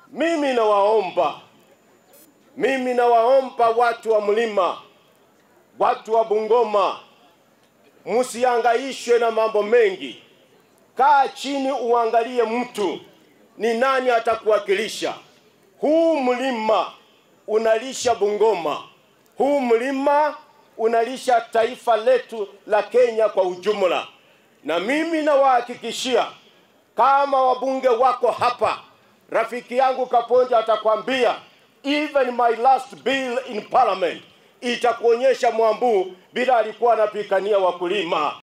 Mimi nawaomba, mimi nawaomba watu wa mlima, watu wa Bungoma, msihangaishwe na mambo mengi. Kaa chini uangalie mtu ni nani atakuwakilisha. Huu mlima unalisha Bungoma, huu mlima unalisha taifa letu la Kenya kwa ujumla, na mimi nawahakikishia kama wabunge wako hapa, rafiki yangu Kaponja atakwambia even my last bill in parliament itakuonyesha Mwambu bila alikuwa anapigania wakulima.